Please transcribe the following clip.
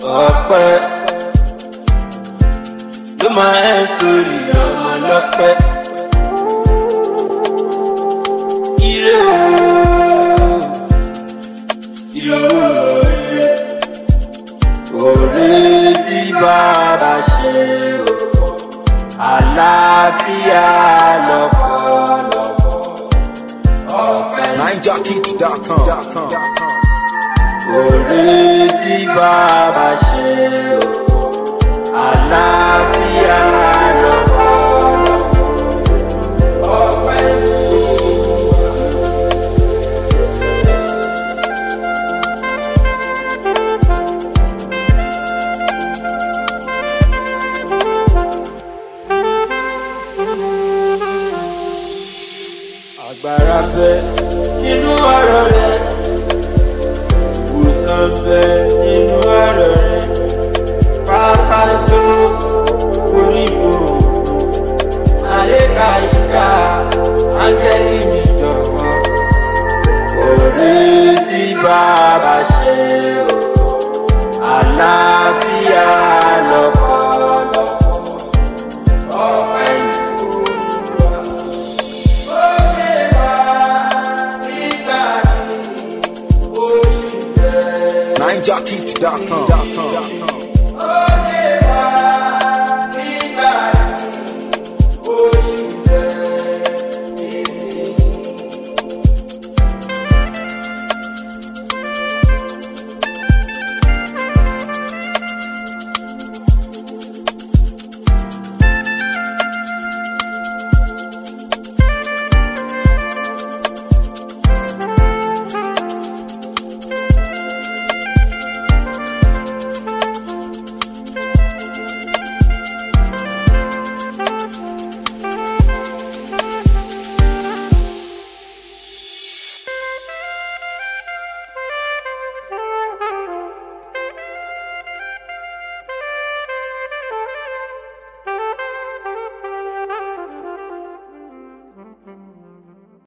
ọpẹ́ ló máa ń sórí ọmọ lọ́pẹ́. ire ooo ire ooo ire òre tí bàbá ṣe o àlàáfíà lọ́pọ̀lọpọ̀ ọpẹ́ NineJockey.com. òre tí bàbá ṣe o àlàáfíà lọ́pọ̀lọpọ̀ ọpẹ́. agbára bẹ nínú ọ̀rọ̀ rẹ ìwòsàn bẹ nínú ọ̀rọ̀ rẹ pápá tó koríko àlékà ìka áńgẹ́lì mi jọ̀wọ́ òre tí bàbá ṣe o àlàáfíà lọ́pọ̀lọpọ̀ ọpẹ́ ìfowópamọ́. NineJockey.com.